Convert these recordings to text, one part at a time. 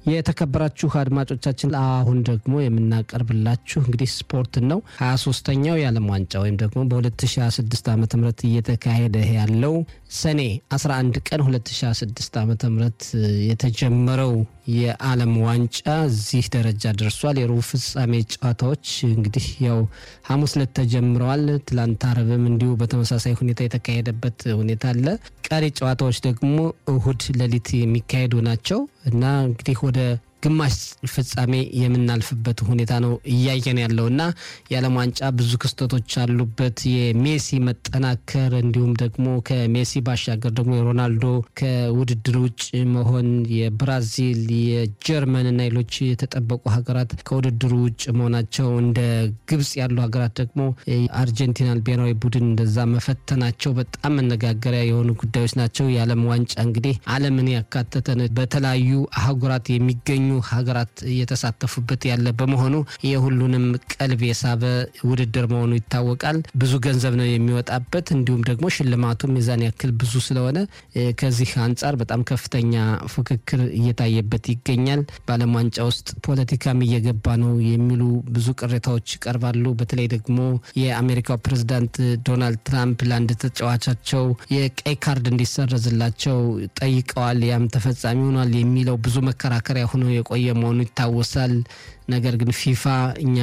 የተከበራችሁ አድማጮቻችን አሁን ደግሞ የምናቀርብላችሁ እንግዲህ ስፖርትን ነው። 23ተኛው የዓለም ዋንጫ ወይም ደግሞ በ2026 ዓ ም እየተካሄደ ያለው ሰኔ 11 ቀን 2026 ዓ ም የተጀመረው የዓለም ዋንጫ እዚህ ደረጃ ደርሷል። የሩብ ፍጻሜ ጨዋታዎች እንግዲህ ያው ሐሙስ ዕለት ተጀምረዋል። ትላንት አረብም እንዲሁ በተመሳሳይ ሁኔታ የተካሄደበት ሁኔታ አለ። ቀሪ ጨዋታዎች ደግሞ እሁድ ሌሊት የሚካሄዱ ናቸው እና እንግዲህ ወደ ግማሽ ፍጻሜ የምናልፍበት ሁኔታ ነው እያየን ያለው እና የዓለም ዋንጫ ብዙ ክስተቶች አሉበት። የሜሲ መጠናከር እንዲሁም ደግሞ ከሜሲ ባሻገር ደግሞ የሮናልዶ ከውድድር ውጭ መሆን፣ የብራዚል የጀርመን እና ሌሎች የተጠበቁ ሀገራት ከውድድሩ ውጭ መሆናቸው፣ እንደ ግብጽ ያሉ ሀገራት ደግሞ አርጀንቲናን ብሔራዊ ቡድን እንደዛ መፈተናቸው በጣም መነጋገሪያ የሆኑ ጉዳዮች ናቸው። የዓለም ዋንጫ እንግዲህ ዓለምን ያካተተ ነው። በተለያዩ አህጉራት የሚገኙ ሀገራት እየተሳተፉበት ያለ በመሆኑ የሁሉንም ቀልብ የሳበ ውድድር መሆኑ ይታወቃል። ብዙ ገንዘብ ነው የሚወጣበት። እንዲሁም ደግሞ ሽልማቱም የዛን ያክል ብዙ ስለሆነ ከዚህ አንጻር በጣም ከፍተኛ ፉክክር እየታየበት ይገኛል። በዓለም ዋንጫ ውስጥ ፖለቲካም እየገባ ነው የሚሉ ብዙ ቅሬታዎች ይቀርባሉ። በተለይ ደግሞ የአሜሪካው ፕሬዝዳንት ዶናልድ ትራምፕ ለአንድ ተጫዋቻቸው የቀይ ካርድ እንዲሰረዝላቸው ጠይቀዋል። ያም ተፈጻሚ ሆኗል የሚለው ብዙ መከራከሪያ ሆኖ የቆየ መሆኑ ይታወሳል። ነገር ግን ፊፋ እኛ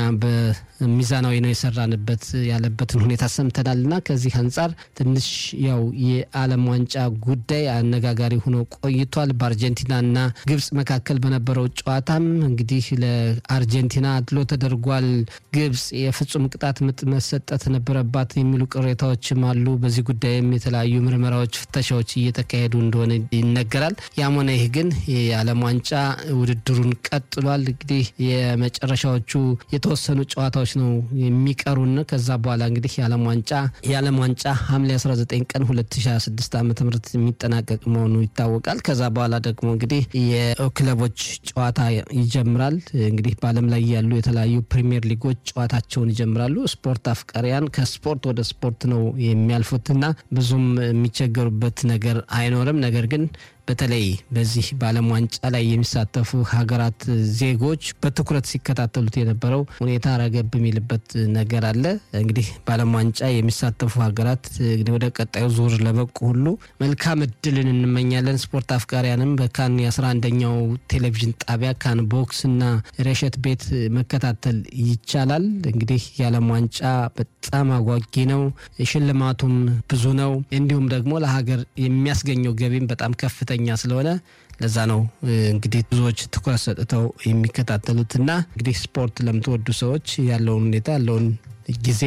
በሚዛናዊ ነው የሰራንበት ያለበትን ሁኔታ ሰምተናል እና ከዚህ አንጻር ትንሽ ያው የዓለም ዋንጫ ጉዳይ አነጋጋሪ ሆኖ ቆይቷል። በአርጀንቲናና ግብጽ መካከል በነበረው ጨዋታም እንግዲህ ለአርጀንቲና አድሎ ተደርጓል። ግብጽ የፍጹም ቅጣት ምት መሰጠት ነበረባት የሚሉ ቅሬታዎችም አሉ። በዚህ ጉዳይም የተለያዩ ምርመራዎች፣ ፍተሻዎች እየተካሄዱ እንደሆነ ይነገራል። ያም ሆነ ይህ ግን የዓለም ዋንጫ ውድድሩን ቀጥሏል። እንግዲህ የመጨረሻዎቹ የተወሰኑ ጨዋታዎች ነው የሚቀሩን። ከዛ በኋላ እንግዲህ የዓለም ዋንጫ የዓለም ዋንጫ ሐምሌ 19 ቀን 2026 ዓ ም የሚጠናቀቅ መሆኑ ይታወቃል። ከዛ በኋላ ደግሞ እንግዲህ የክለቦች ጨዋታ ይጀምራል። እንግዲህ በዓለም ላይ ያሉ የተለያዩ ፕሪሚየር ሊጎች ጨዋታቸውን ይጀምራሉ። ስፖርት አፍቃሪያን ከስፖርት ወደ ስፖርት ነው የሚያልፉትና ብዙም የሚቸገሩበት ነገር አይኖርም። ነገር ግን በተለይ በዚህ በዓለም ዋንጫ ላይ የሚሳተፉ ሀገራት ዜጎች በትኩረት ሲከታተሉት የነበረው ሁኔታ ረገብ የሚልበት ነገር አለ። እንግዲህ በዓለም ዋንጫ የሚሳተፉ ሀገራት እንግዲህ ወደ ቀጣዩ ዙር ለበቁ ሁሉ መልካም እድልን እንመኛለን። ስፖርት አፍቃሪያንም በካን የአስራ አንደኛው ቴሌቪዥን ጣቢያ ካን ቦክስ እና ሬሸት ቤት መከታተል ይቻላል። እንግዲህ የዓለም ዋንጫ በጣም አጓጊ ነው። ሽልማቱም ብዙ ነው። እንዲሁም ደግሞ ለሀገር የሚያስገኘው ገቢም በጣም ከፍተኛ ከፍተኛ ስለሆነ ለዛ ነው እንግዲህ ብዙዎች ትኩረት ሰጥተው የሚከታተሉትና እንግዲህ ስፖርት ለምትወዱ ሰዎች ያለውን ሁኔታ ያለውን ጊዜ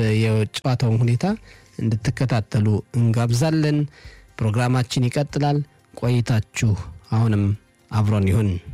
የጨዋታውን ሁኔታ እንድትከታተሉ እንጋብዛለን። ፕሮግራማችን ይቀጥላል። ቆይታችሁ አሁንም አብሮን ይሁን።